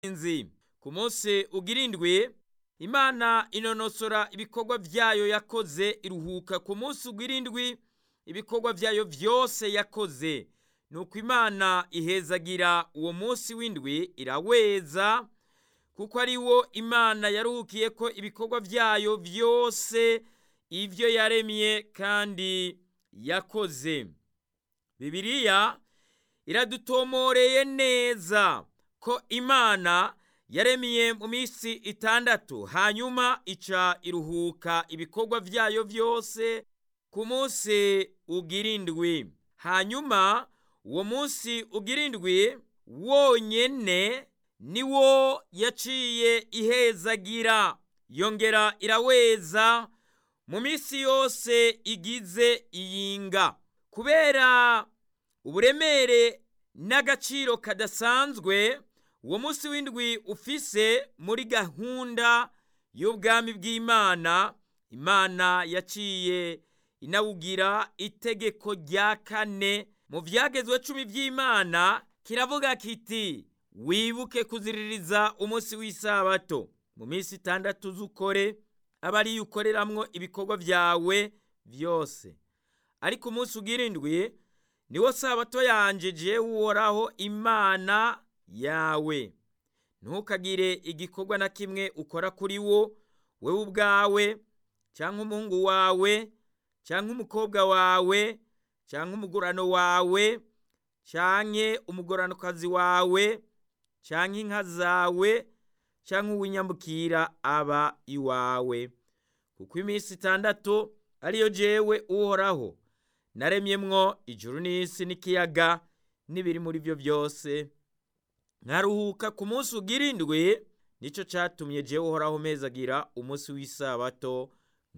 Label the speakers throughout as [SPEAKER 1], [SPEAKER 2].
[SPEAKER 1] bagenzi ku munsi ugira indwi imana inonosora ibikorwa byayo yakoze iruhuka ku munsi ugira indwi ibikorwa byayo byose yakoze nuko imana ihezagira uwo munsi w'indwi iraweza kuko ari wo imana yaruhukiye ko ibikorwa byayo byose ibyo yaremye kandi yakoze bibiliya iradutomoreye neza ko imana yaremye mu minsi itandatu hanyuma ica iruhuka ibikorwa byayo byose ku munsi ugira indwi hanyuma uwo munsi ugira indwi wonyene niwo yaciye ihezagira yongera iraweza mu minsi yose igize iyinga kubera uburemere n'agaciro kadasanzwe uwo munsi w'indwi ufise muri gahunda y'ubwami bw'imana imana yaciye inawugira itegeko rya kane mu byagezwe cumi by'imana kiravuga kiti wibuke kuziririza umunsi w'isabato mu minsi itandatu z'ukore aba ariyo ukoreramwo ibikorwa byawe byose ariko umunsi ugira indwi niwo sabato yanje jewe uhoraho imana yawe ntukagire igikorwa na kimwe ukora kuri wo wewe ubwawe cyangwa umuhungu wawe cyangwa umukobwa wawe cyangwa umugurano wawe cyangwa umugoranokazi wawe cyangwa inka zawe cyangwa uw'inyambukira aba iwawe kuko iminsi itandatu ariyo jewe uhoraho naremyemwo ijuru n'isi n'ikiyaga n'ibiri muri byo byose nkaruhuka ku munsi ugira indwi nicyo cyatumye jewe uhoraho mezagira umunsi w'isabato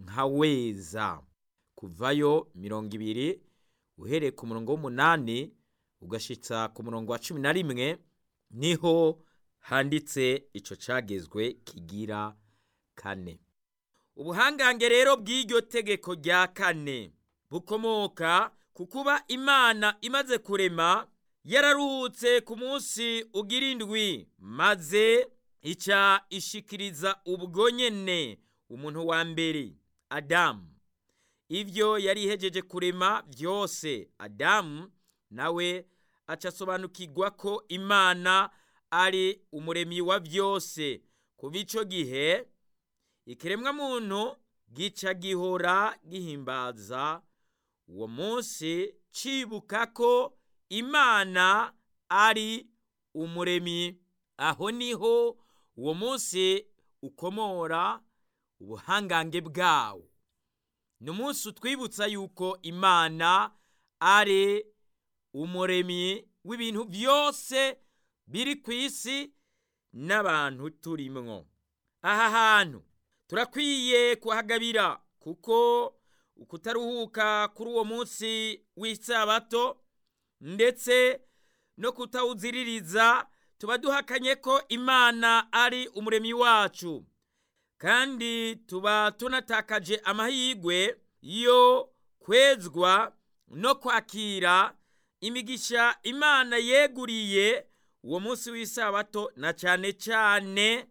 [SPEAKER 1] nkaweza kuvayo mirongo ibiri uhereye ku murongo w'umunani ugashitsa ku murongo wa cumi na rimwe niho handitse ico cagezwe kigira kane ubuhangange rero bw'iryo tegeko rya kane bukomoka ku kuba imana imaze kurema yararuhutse ku munsi ugira indwi maze ica ishikiriza ubwo nyene umuntu wa mbere adamu ibyo yari ihejeje kurema byose adamu nawe aca asobanukirwa ko imana ari umuremyi wa byose kuva ico gihe ikiremwa muntu gica gihora gihimbaza uwo munsi cibuka ko imana ari umuremyi aho niho uwo munsi ukomora ubuhangange bwawo ni umunsi utwibutsa yuko imana ari umuremyi w'ibintu byose biri ku isi n'abantu turimwo aha hantu turakwiye kuhagabira kuko ukutaruhuka kuri uwo munsi w'isabato ndetse no kutawuziririza tuba duhakanye ko imana ari umuremyi wacu kandi tuba tunatakaje amahirwe yo kwezwa no kwakira imigisha imana yeguriye uwo munsi w'isabato na cyane cyane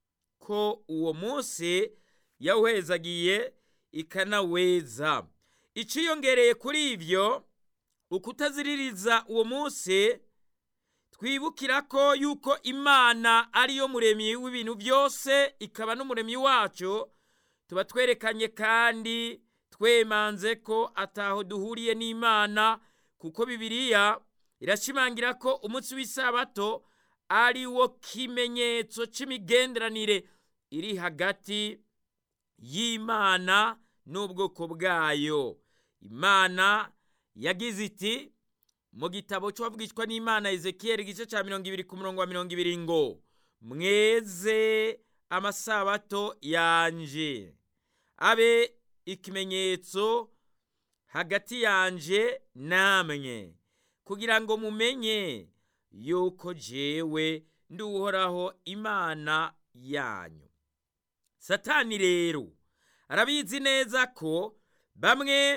[SPEAKER 1] ko uwo munsi yawuhezagiye ikanaweza iciyongereye kuri ibyo ukutaziririza uwo munsi twibukira ko yuko imana ariyo muremyi w'ibintu byose ikaba n'umuremyi wacu tuba twerekanye kandi twemanze ko ataho duhuriye n'imana kuko bibiliya irashimangira ko umunsi w'isabato ari wo kimenyetso cy'imigenderanire iri hagati y'imana n'ubwoko bwayo imana yagize iti mu gitabo cy'uwavugishwa n'imana ezekiyeli igice cya mirongo ibiri ku murongo wa mirongo ibiri ngo mweze amasabato yanje abe ikimenyetso hagati yanje namwe kugira ngo mumenye yuko jewe nduhoraho imana yanyu satani rero arabizi neza ko bamwe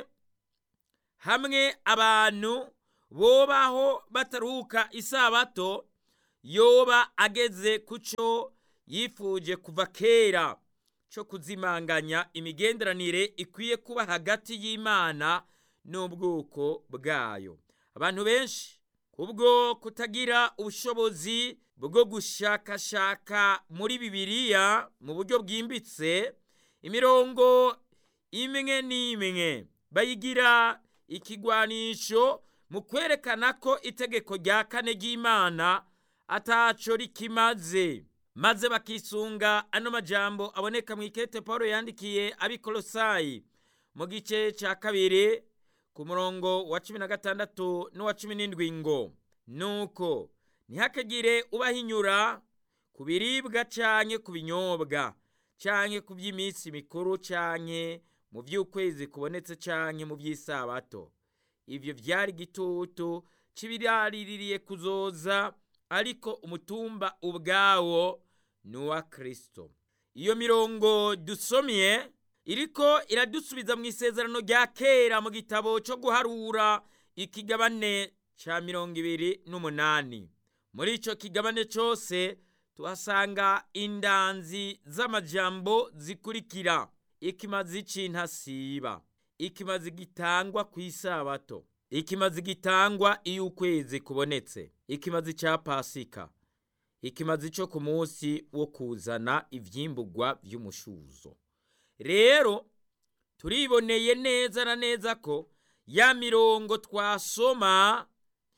[SPEAKER 1] hamwe abantu bobaho bataruhuka isabato yoba ageze ku cyo yifuje kuva kera cyo kuzimanganya imigenderanire ikwiye kuba hagati y'imana n'ubwoko bwayo abantu benshi kubwo kutagira ubushobozi bwo gushakashaka muri bibiliya mu buryo bwimbitse imirongo imwe n'imwe bayigira ikigwanisho mu kwerekana ko itegeko rya kane ry'imana ataco rikimaze maze bakisunga ano majambo aboneka mu ikete paul yandikiye abikolosayi mu gice ca kabiri ku murongo wa cumi na gatandatu n'uwa cumi n'indwi ngo nuko ntihakagire ubahinyura ku biribwa canke ku binyobwa canke ku by'iminsi mikuru canke mu by'ukwezi kubonetse canke mu by'isabato ivyo vyari igitutu c'ibiraririye kuzoza ariko umutumba ubwawo ni uwa kristo iyo mirongo dusomye iriko iradusubiza mu isezerano rya kera mu gitabo cyo guharura ikigabane ca mirongo ibiri n'umunani muri ico kigabane cose tuhasanga indanzi z'amajambo zikurikira ikimazi c'intasiba ikimazi gitangwa ku isabato ikimazi gitangwa iyo ukwezi kubonetse ikimazi ca pasika ikimazi co ku munsi wo kuzana ivyimburwa vy'umushuzo rero turiboneye neza na neza ko ya mirongo twasoma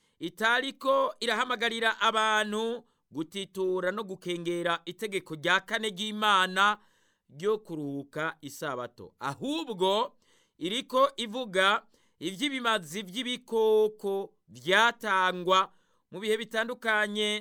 [SPEAKER 1] itariko irahamagarira abantu gutitura no gukengera itegeko rya kane ry'imana ryo kuruhuka isabato ahubwo iriko ivuga ivy'ibimazi vy'ibikoko vyatangwa mu bihe bitandukanye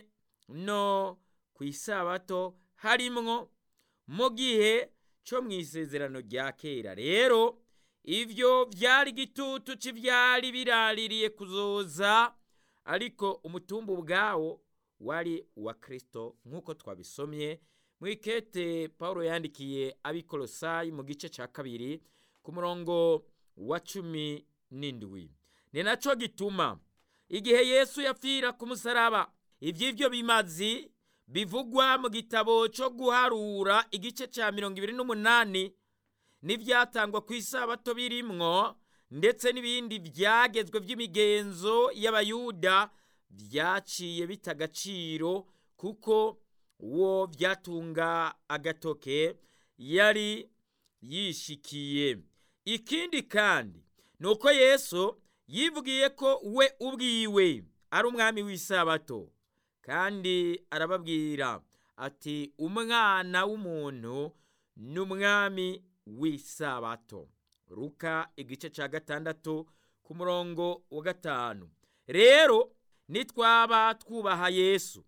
[SPEAKER 1] no ku isabato harimwo mu gihe co mu isezerano rya kera rero ivyo vyari igitutu c'ivyari biraririye kuzoza ariko umutumba ubwawo wari uwa kristo nk'uko twabisomye mu ikete paulo yandikiye abikolosayi mu gice ca kabiri ku murongo wa cumi n'indwi ni naco gituma igihe yesu yapfira ku musaraba ivy'ivyo bimazi bivugwa mu gitabo co guharura igice ca mirongo ibiri n'umunani n'ivyatangwa ku isabato birimwo ndetse n'ibindi vyagezwe vy'imigenzo y'abayuda vyaciye bita agaciro kuko uwo vyatunga agatoke yari yishikiye ikindi kandi ni uko yesu yivugiye ko we ubwiwe ari umwami w'isabato kandi arababwira ati umwana w'umuntu ni umwami w'isabato ruka igice cya gatandatu ku murongo wa gatanu rero nitwaba twubaha yesu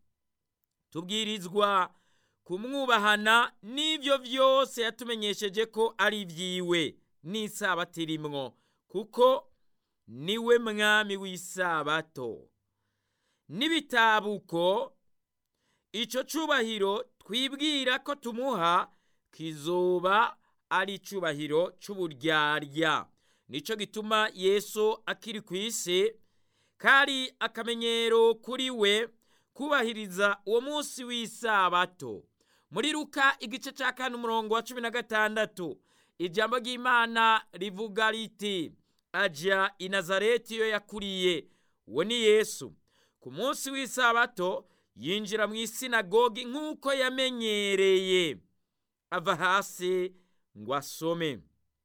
[SPEAKER 1] tubwirizwa kumwubahana n'ibyo byose yatumenyesheje ko ari ibyiwe n'isabato irimwo kuko niwe mwami w'isabato n'ibitabuko icyo cyubahiro twibwira ko tumuha kizoba ari icyubahiro cy'uburyarya nicyo gituma yesu akiri ku isi kari akamenyero kuri we kubahiriza uwo munsi w'isabato muri ruka igice cya kane umurongo wa cumi na gatandatu ijambo ry'imana rivuga riti ajya i nazareti iyo yakuriye uwo ni yesu ku munsi w'isabato yinjira mu isinagogi nk'uko yamenyereye ava hasi ngo asome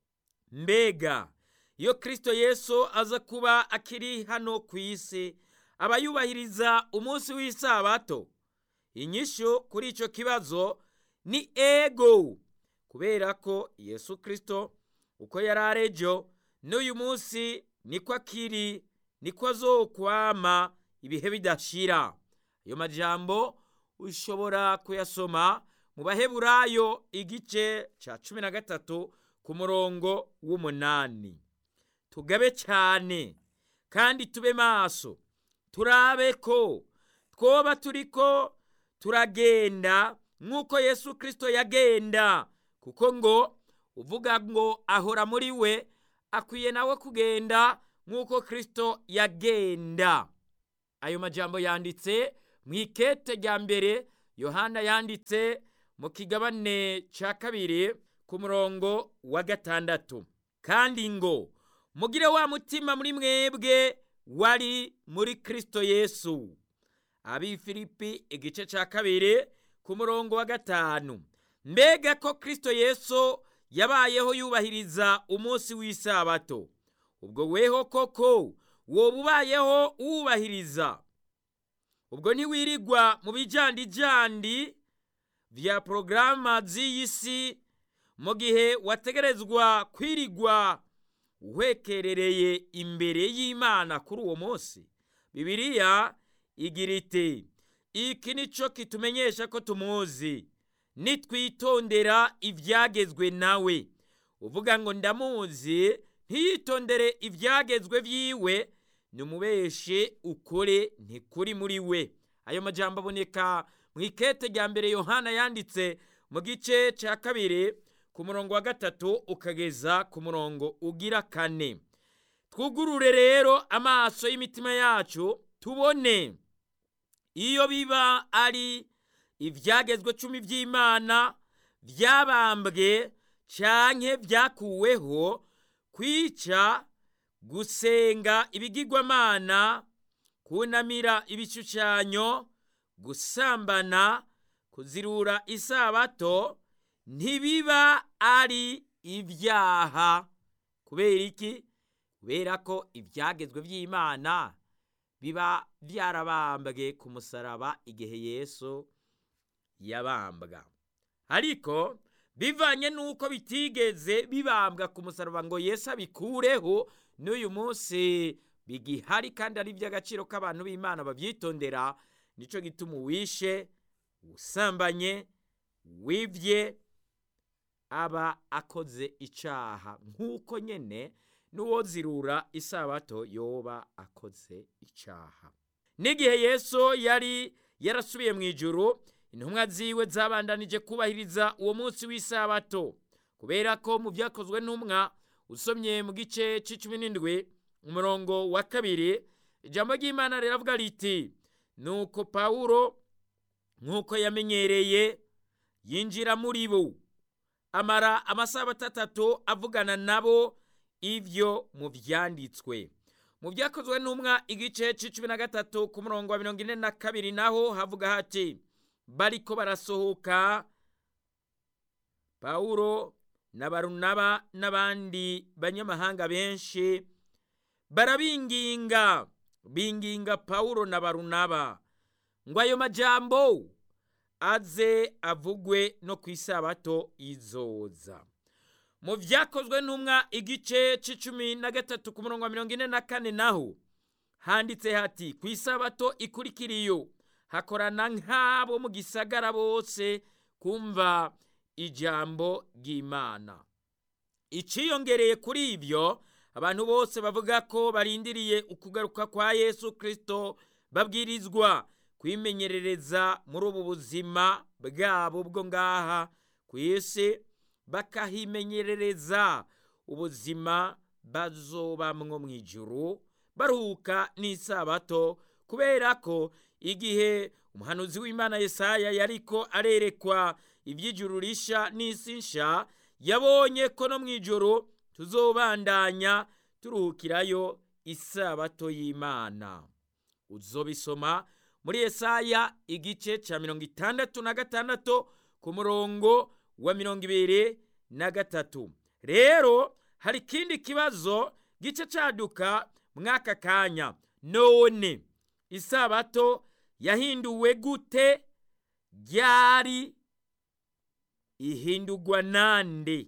[SPEAKER 1] mbega iyo kirisito yesu aza kuba akiri hano ku isi aba yubahiriza umunsi w'isabato inyishu kuri icyo kibazo ni ego kubera ko yesu kirisito uko yari arejo n'uyu munsi niko akiri niko azokwama ibihe bidashira ayo majambo ushobora kuyasoma mu baheburayo igice cya cumi na gatatu ku murongo w'umunani tugabe cyane kandi tube maso turabe ko twoba turiko turagenda nk'uko yesu kirisito yagenda kuko ngo uvuga ngo ahora muri we akwiye nawe kugenda nk'uko kirisito yagenda ayo majambo yanditse mu ikete rya mbere yohana yanditse mu kigabane cya kabiri ku murongo wa gatandatu kandi ngo mugire wa mutima muri mwebwe wari muri kirisito yesu abi filipi igice cya kabiri ku murongo wa gatanu mbega ko kirisito yesu yabayeho yubahiriza umunsi w'isabato ubwo weho koko woba ubayeho uwubahiriza ubwo ntiwirigwa mu bijandijandi vya porogaramu z'iyi si mu gihe wategerezwa kwirigwa uhwekerereye imbere y'imana kuri uwo munsi bibiliya igira iti iki ni cyo kitumenyesha ko tumuzi nitwitondera ibyagezwe nawe uvuga ngo ndamuzi ntiyitondere ibyagezwe byiwe nimubeshe ukore ntikuri muri we ayo majambo aboneka mu ikete rya mbere yohana yanditse mu gice cya kabiri ku murongo wa gatatu ukageza ku murongo ugira kane twugurure rero amaso y'imitima yacu tubone iyo biba ari ibyagezwe cumi by'imana byabambwe canke byakuweho kwica gusenga ibigirwamana kunamira ibishushanyo gusambana kuzirura isabato ntibiba ari ibyaha kubera iki kubera ko ibyagezwe by'imana biba byarabambwe ku musaraba igihe yesu yabambwa ariko bivanye n'uko bitigeze bibambwa ku musaraba ngo yesu abikureho n'uyu munsi bigihari kandi ari iby'agaciro k'abantu b'imana babyitondera nicyo gituma uwishe usambanye wibye aba akoze icyaha nk'uko nyine n'uwozirura isabato yoba akoze icyaha n'igihe yesu yari yarasubiye mu ijuru intumwa ziwe zabandanije kubahiriza uwo munsi w'isabato kubera ko mu byakozwe n'umwa usomye mu gice cy'icumi n'indwi umurongo wa kabiri ijambo ry'imana riravuga riti nuko pawulo nk'uko yamenyereye yinjira muri bo amara amasabato atatu avugana nabo ibyo mu byanditswe mu byakozwe n'umwa igice cy'icumi na gatatu ku murongo wa mirongo ine na kabiri naho havuga hati bariko barasohoka pawulo na barunaba n'abandi banyamahanga benshi barabinginga binginga pawulo na barunaba ngo ayo majambo aze avugwe no ku isabato izoza mu byakozwe n'umwa igice c'icumi na gatatu ku murongo wa mirongo ine na kane naho handitse hati ku isabato ikurikira iyo hakorana nk'abo mu gisagara bose kumva ijambo ry'imana iciyongereye kuri ibyo abantu bose bavuga ko barindiriye ukugaruka kwa yesu kirisito babwirizwa kwimenyerereza muri ubu buzima bwabo bwo ngaha ku isi bakahimenyerereza ubuzima bazobamwo mu ijuru baruhuka n'isabato kubera ko igihe umuhanuzi w'imana yesaya yariko arerekwa iby'ijuru risha n'isi nsha yabonye ko no mu ijoro tuzobandanya turuhukirayo isabato y'imana uzobisoma muri yesaya igice cya mirongo itandatu na gatandatu ku murongo wa mirongo ibiri na gatatu rero hari ikindi kibazo gice cyaduka mw'aka kanya none isabato yahinduwe gute ryari ihindurwa nande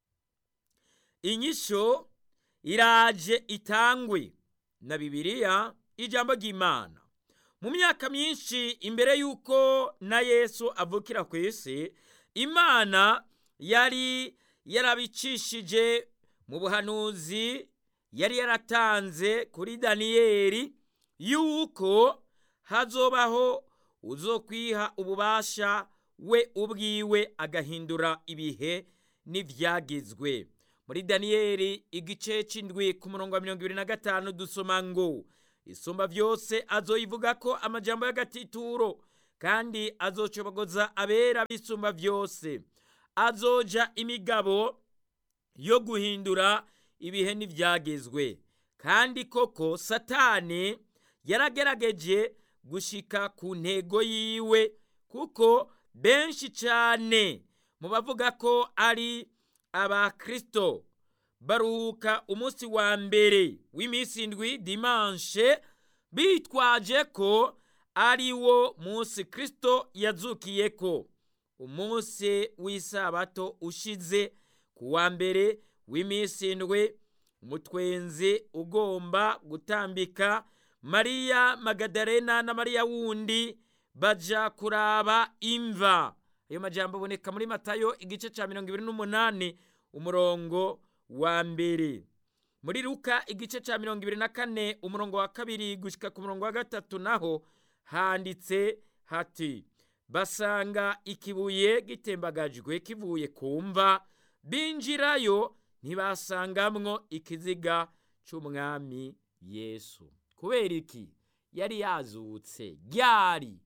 [SPEAKER 1] inyisho iraje itangwe na bibiliya ijambo ry'imana mu myaka myinshi imbere y'uko na yesu avukira ku isi imana yari yarabicishije mu buhanuzi yari yaratanze kuri daniyeli yuko hazobaho uzokwiha ububasha we ubwiwe agahindura ibihe n'ibyagezwe muri daniyeli igice cy'indwi ku murongo wa mirongo ibiri na gatanu dusoma ngo isumba byose azoyivuga ko amajambo y'agatituro kandi azocobogoza abera bisumba byose azoja imigabo yo guhindura ibihe n'ibyagezwe kandi koko satani yaragerageje gushika ku ntego yiwe kuko benshi cyane mu bavuga ko ari abakristo baruhuka umunsi wa mbere w'iminsi indwi dimanshe bitwaje ko ari wo munsi kristo yazukiye ko umunsi w'isabato ushize ku wa mbere w'iminsi indwi umutwenzi ugomba gutambika mariya magadarena na mariya wundi baja kuraba imva ayo majambo aboneka muri matayo igice cya mirongo ibiri n'umunani umurongo wa mbere muri luka igice cya mirongo ibiri na kane umurongo wa kabiri gushyika ku murongo wa gatatu naho handitse hati basanga ikibuye gitembagajwe kivuye ku mva binjirayo ntibasangamwo ikiziga cy'umwami yesu kubera iki yari yazutse ryari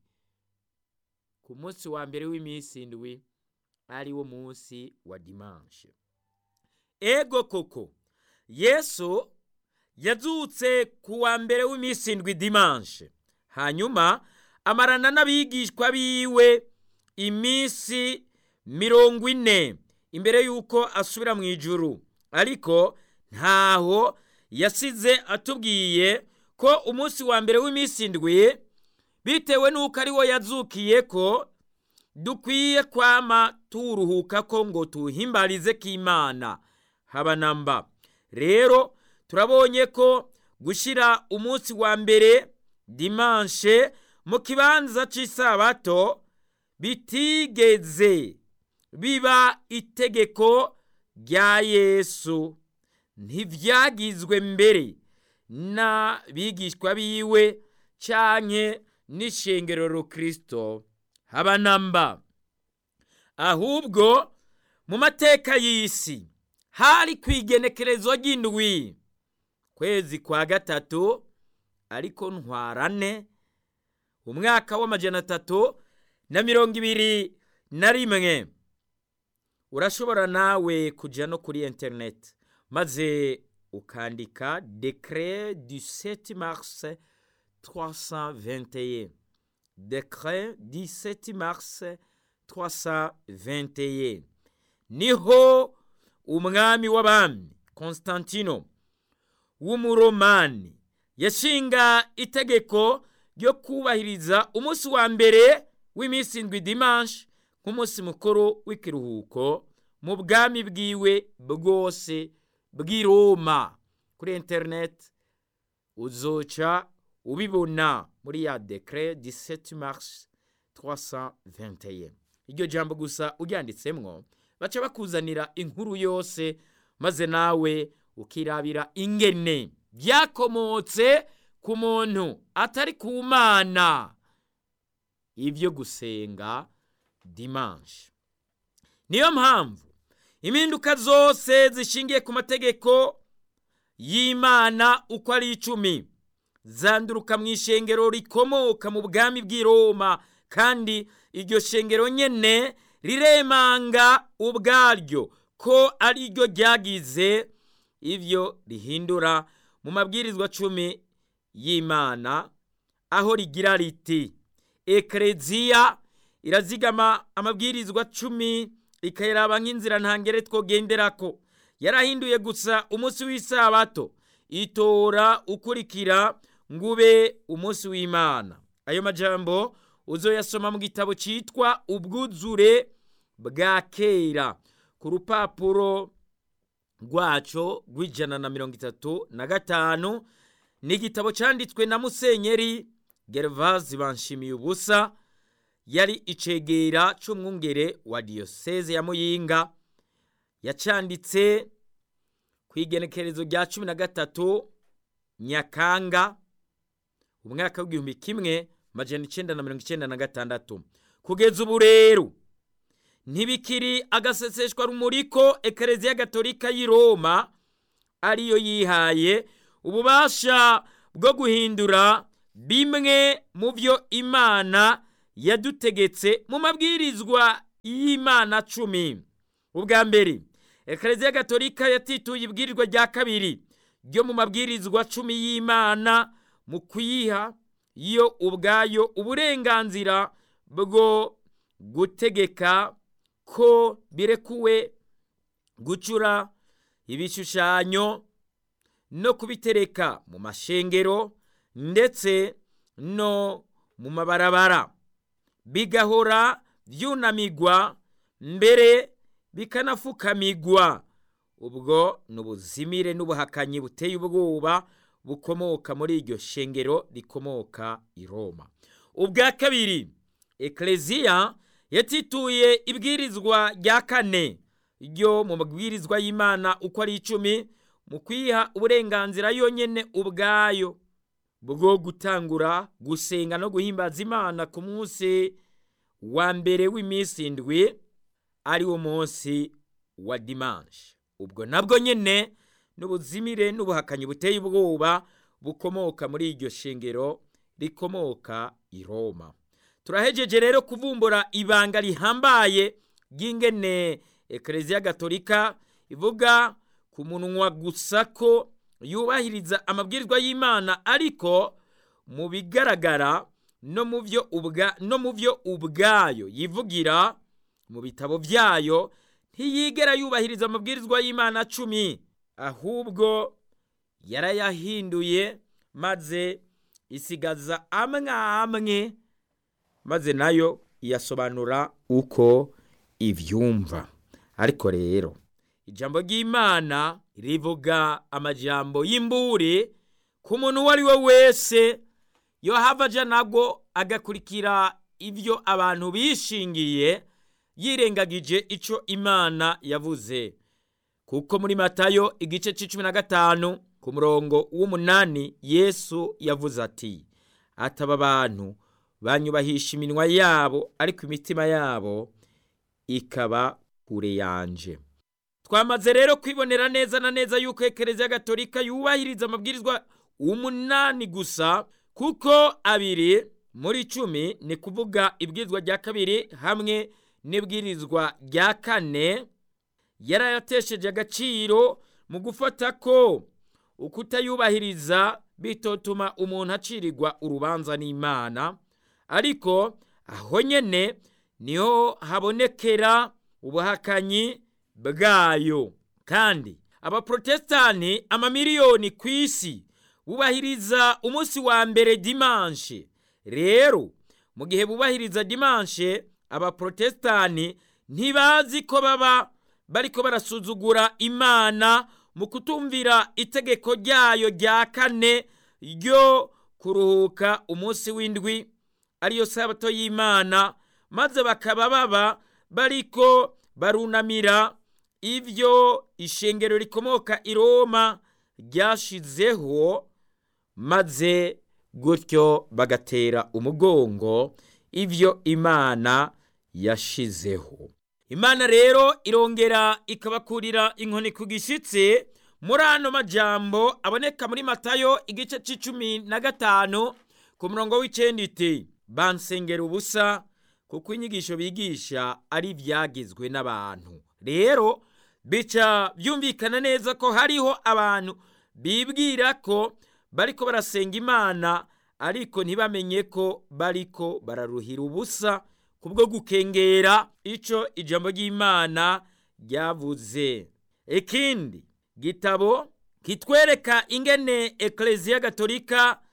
[SPEAKER 1] ku munsi wa mbere w'iminsi indwi ari wo munsi wa dimanshe ego koko yesu yazutse ku wa mbere w'iminsi indwi dimanshe hanyuma amarana n'abigishwa biwe iminsi mirongo ine imbere y'uko asubira mu ijuru ariko ntaho yasize atubwiye ko umunsi wa mbere w'iminsi indwi bitewe n'uko ari wo yazukiye ko dukwiye kwama turuhuka ko ngo tuhimbarize k'imana haba na mba rero turabonye ko gushyira umunsi wa mbere dimanshe mu kibanza cy'isabato bitigeze biba itegeko rya yesu ntibyagizwe mbere n'abigishwa biwe canke n'ishengero rukristo haba na mba ahubwo mu mateka y'isi hari ku igenekerezo ry'indwi kwezi kwa gatatu ariko ntwarane umwaka w'amajana atatu na mirongo ibiri na rimwe urashobora nawe kujya no kuri interineti maze ukandika dekere du 7 mars 321 dekere du 7 mars 321 niho umwami w'abami constantino w'umuromani yashinga itegeko ryo kubahiriza umunsi wa mbere w'iminsi indwi dimanche nk'umunsi mukuru w'ikiruhuko mu bwami bwiwe bwose bw'i roma kuri interineti uzoca ubibona muri ya dekere 17 mars 321 iryo jambo gusa uryanditsemwo baca bakuzanira inkuru yose maze nawe ukirabira ingene byakomotse ku muntu atari ku mana ibyo gusenga dimanche niyo mpamvu impinduka zose zishingiye ku mategeko y'imana uko ari icumi zanduruka mu ishengero rikomoka mu bwami bw'i roma kandi iryo shengero nyene riremanga ubwaryo ko ari ryo ryagize ibyo rihindura mu mabwirizwa cumi y'imana aho rigira riti ekereziya irazigama amabwirizwa cumi ikayaraba nk'inzira ntangere twogenderako yarahinduye gusa umunsi w'isabato itora ukurikira ngube umunsi w'imana ayo majambo uzoyasoma mu gitabo cyitwa ubwuzure bwa kera ku rupapuro rwaco rw'ijana na mirongo itatu na gatanu ni igitabo cyanditswe na musenyeri gervazi banshimiye ubusa yari icegera c'umwungere wa diyoseze ya muyinga yacanditse ku igenekerezo rya cumi na gatatu nyakanga umwaka w'igihumbi kimwe majana icenda na mirongo icenda na gatandatu kugeza ubu rero ntibikiri agaseseshwa rumuri ko ekereziya gatolika y'i roma ariyo yihaye ububasha bwo guhindura bimwe mu byo imana yadutegetse mu mabwirizwa y'imana cumi ubwa mbere ekereziya gatolika yatituye ibwirizwa rya kabiri ryo mu mabwirizwa cumi y'imana mu kuyiha yo ubwayo uburenganzira bwo gutegeka ko birekuwe gucura ibishushanyo no kubitereka mu mashengero ndetse no mu mabarabara bigahora byunamigwa mbere bikanafukamigwa ubwo ni ubuzimire n'ubuhakanyi buteye ubwoba bukomoka muri iryo shengero rikomoka i roma ubwa kabiri ekereziya yatituye ibwirizwa rya kane ryo mu mabwirizwa y'imana uko ari icumi mu kwiha uburenganzira yonyine ubwayo bwo gutangura gusenga no guhimbaza imana ku munsi wa mbere w'iminsi indwi ari wo munsi wa dimanshi ubwo nabwo nyine n'ubuzimire n'ubuhakanyi buteye ubwoba bukomoka muri iryo shengero rikomoka i roma turahejeje rero kuvumbura ibanga rihambaye ry'ingene ekereziya gatolika ivuga ku munwa gusa ko yubahiriza amabwirizwa y'imana ariko mu bigaragara no mu byo ubwa no mu byo ubwayo yivugira mu bitabo byayo ntiyigera yubahiriza amabwirizwa y'imana cumi ahubwo yarayahinduye maze isigaza amwe amwe maze nayo iyasobanura uko ibyumva ariko rero ijambo ry'imana rivuga amajambo y'imburi ku muntu uwo ari we wese yo hava aja nabwo agakurikira ibyo abantu bishingiye yirengagije icyo imana yavuze kuko muri matayo igice cy'icumi na gatanu ku murongo w'umunani yesu yavuze ati ataba abantu banyubahisha iminwa yabo ariko imitima yabo ikaba kure yanje twamaze rero kwibonera neza na neza yuko ekereziya gatolika yubahiriza amabwirizwa umunani gusa kuko abiri muri cumi ni kuvuga ibwirizwa rya kabiri hamwe n'ibwirizwa rya kane yarayatesheje agaciro mu gufata ko ukutayubahiriza bitotuma umuntu acirirwa urubanza n'imana ariko aho nyene niho habonekera ubuhakanyi bwayo kandi abaprotestani amamiliyoni ku isi bubahiriza umunsi wa mbere dimanshe rero mu gihe bubahiriza dimanshe abaprotestani ntibazi ko baba bariko barasuzugura imana mu kutumvira itegeko ryayo rya kane ryo kuruhuka umunsi w'indwi ariyo sabato y'imana maze bakaba baba bariko barunamira ibyo ishengero rikomoka i roma ryashizeho maze gutyo bagatera umugongo ibyo imana yashizeho imana rero irongera ikabakurira inkoni ku gishyitsi muri ano majambo aboneka muri matayo igice cy'icumi na gatanu ku murongo w'icyenda iti bansengera ubusa kuko inyigisho bigisha ari ibyagizwe n'abantu rero bica byumvikana neza ko hariho abantu bibwira ko bariko barasenga imana ariko ntibamenye ko bariko bararuhira ubusa kubwo gukengera ico ijambo ry'imana ryavuze ikindi gitabo kitwereka ingene ekleziya gatolika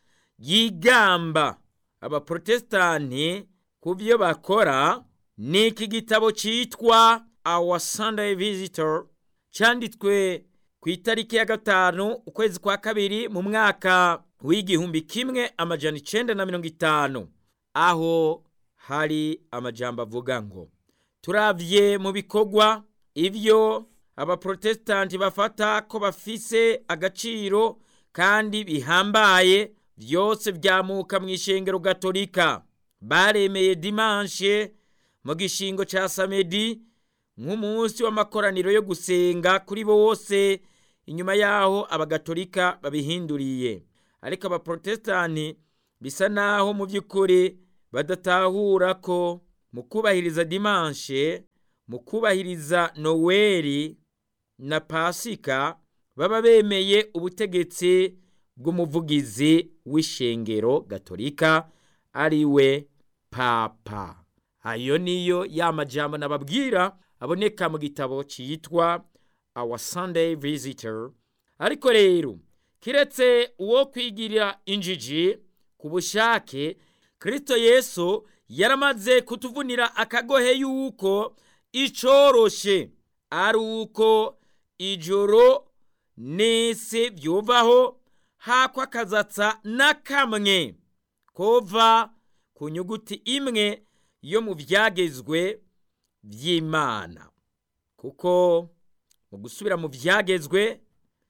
[SPEAKER 1] yigamba abaprotestani ku byo bakora ni iki gitabo cyitwa our sunday visitor cyanditswe ku itariki ya gatanu ukwezi kwa kabiri mu mwaka w'igihumbi kimwe amajana icenda na mirongo itanu aho hari amajambo avuga ngo turavye mu bikorwa ivyo abaprotestanti bafata ko bafise agaciro kandi bihambaye byose byamuka mu ishengero gatolika baremeye dimanshe mu gishingo ca samedi nk'umunsi w'amakoraniro yo gusenga kuri bose inyuma yaho abagatolika babihinduriye ariko abaporotesitanti bisa naho mu by'ukuri badatahura ko mu kubahiriza dimanshe mu kubahiriza noweli na pasika baba bemeye ubutegetsi bw'umuvugizi w'ishengero gatolika ari we papa ayo niyo ya majambo nababwira aboneka mu gitabo cyitwa our sunday visitor ariko rero kiretse uwo kwigirira injiji ku bushake kirisito yesu yaramaze kutuvunira akagohe yuko icoroshe ari uko ijoro n'isi byuvaho hako akazatsa na kamwe kova ku nyuguti imwe yo mu byagezwe by'imana kuko mu gusubira mu byagezwe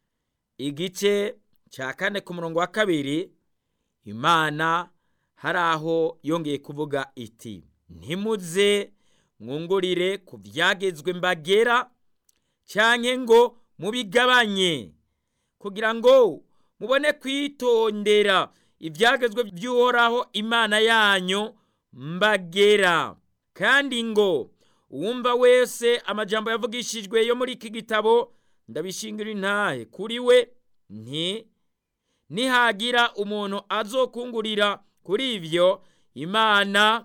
[SPEAKER 1] igice cya kane ku murongo wa kabiri imana hari aho yongeye kuvuga iti ntimuze mwungurire ku byagezwe mbagera cyane ngo mubigabanye kugira ngo mubone kwitondera ibyagezwe by'uhoraho imana yanyu mbagera kandi ngo uwumva wese amajambo yavugishijwe yo muri iki gitabo ndabishingira intahe kuri we nti nihagira umuntu azokungurira kuri ibyo imana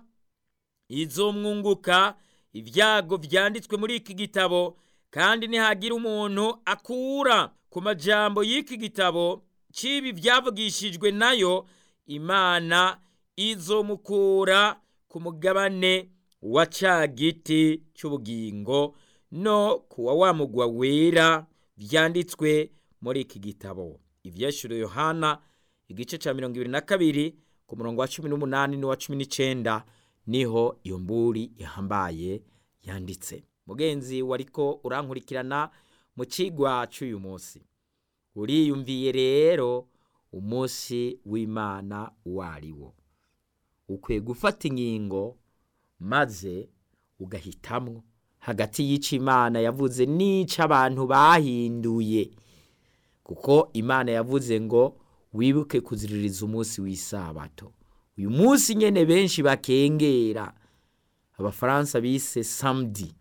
[SPEAKER 1] izomwunguka ibyago byanditswe muri iki gitabo kandi nihagira umuntu akura ku majambo y'iki gitabo cy'ibi byavugishijwe nayo imana izomukura ku mugabane wa ca giti cy'ubugingo no kuwa wa mugwa wera byanditswe muri iki gitabo ibyashyuriwe yohana igice cya mirongo ibiri na kabiri ku murongo wa cumi n'umunani n'uwa cumi n'icyenda niho iyo mburi ihambaye yanditse mugenzi wariko urankurikirana mu kigwa cy'uyu munsi uriyumviye rero umunsi w'imana uwo ari wo ukwiye gufata inkingo maze ugahitamwo hagati y'icyo imana yavuze n'icyo abantu bahinduye kuko imana yavuze ngo wibuke kuziririza umunsi w'isabato uyu munsi nyine benshi bakengera abafaransa bise samedi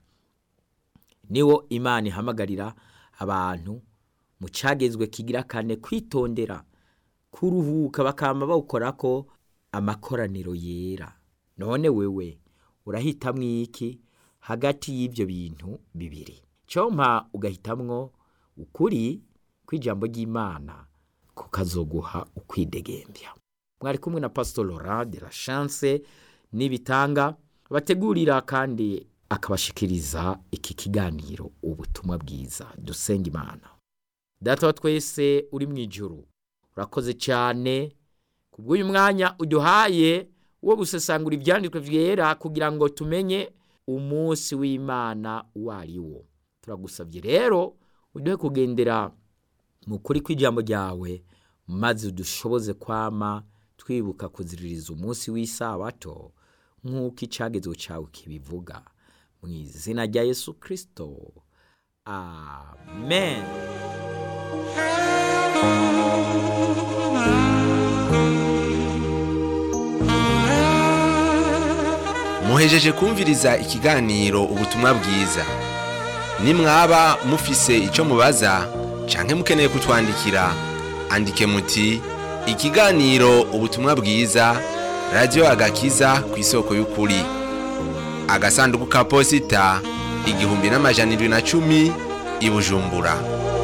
[SPEAKER 1] niwo imana ihamagarira abantu mu cyagezwe kigira kane kwitondera kuruhuka bakaba bawukora ko amakoraniro yera none wewe urahitamwo iki hagati y'ibyo bintu bibiri cyompa ugahitamwo ukuri kw'ijambo ry'imana kukazoguha ukwidegembya mwari kumwe na pastor Laurent de la chance n'ibitanga bategurira kandi akabashikiriza iki kiganiro ubutumwa bwiza dusenga imana data wa twese uri mu ijuru urakoze cyane kubw'uyu mwanya uduhaye wo gusesangura ibyanditswe byera kugira ngo tumenye umunsi w'imana uwo ari wo turagusabye rero uduhe kugendera mu kuri kw'ijambo ryawe maze udushoboze kwama twibuka kuziririza umunsi w'isabato nk'uko icyagezwe cyawe kibivuga mu izina rya yesu kirisito amen
[SPEAKER 2] muhejeje kumviriza ikiganiro ubutumwa bwiza nimwaba mufise icyo mubaza canke mukeneye kutwandikira andike muti ikiganiro ubutumwa bwiza radiyo agakiza ku isoko y'ukuri agasanduku ka posita igihumbi n'amajana irindwi na cumi i bujumbura